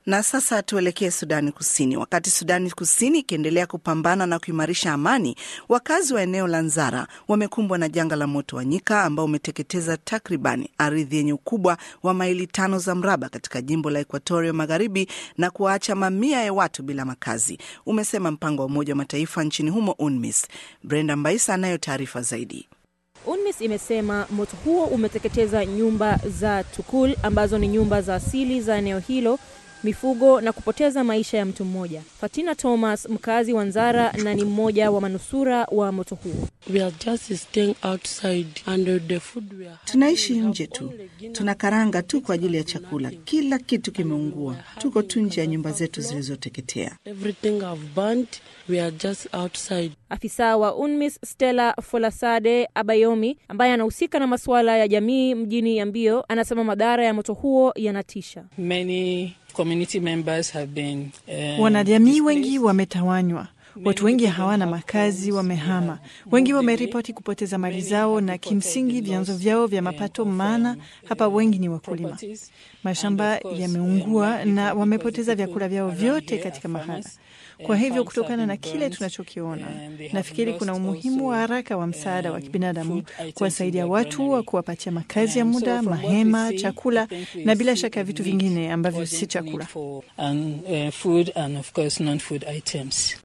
Na sasa tuelekee Sudani Kusini. Wakati Sudani Kusini ikiendelea kupambana na kuimarisha amani, wakazi wa eneo la Nzara wamekumbwa na janga la moto wa nyika ambao umeteketeza takriban ardhi yenye ukubwa wa maili tano za mraba katika jimbo la Ekuatoria Magharibi na kuwaacha mamia ya watu bila makazi, umesema mpango wa Umoja wa Mataifa nchini humo UNMISS. Brenda Mbaisa anayo taarifa zaidi. UNMISS imesema moto huo umeteketeza nyumba za Tukul ambazo ni nyumba za asili za eneo hilo, mifugo na kupoteza maisha ya mtu mmoja. Fatina Thomas, mkazi wa Nzara na ni mmoja wa manusura wa moto huo. Tunaishi nje tu, tuna karanga tu kwa ajili ya chakula. Kila kitu kimeungua, tuko tu nje ya nyumba zetu zilizoteketea. Afisa wa UNMISS Stella Folasade Abayomi, ambaye anahusika na masuala ya jamii mjini Yambio, anasema madhara ya moto huo yanatisha. Many community members have been, uh, wanajamii wengi wametawanywa. Watu wengi hawana makazi, wamehama. Wengi wameripoti kupoteza mali zao na kimsingi vyanzo vyao vya mapato, maana hapa wengi ni wakulima. Mashamba yameungua na wamepoteza vyakula vyao vyote katika mahala. Kwa hivyo kutokana na kile tunachokiona, nafikiri kuna umuhimu wa haraka wa msaada wa kibinadamu kuwasaidia watu wa kuwapatia makazi ya muda, mahema, chakula na bila shaka vitu vingine ambavyo si chakula.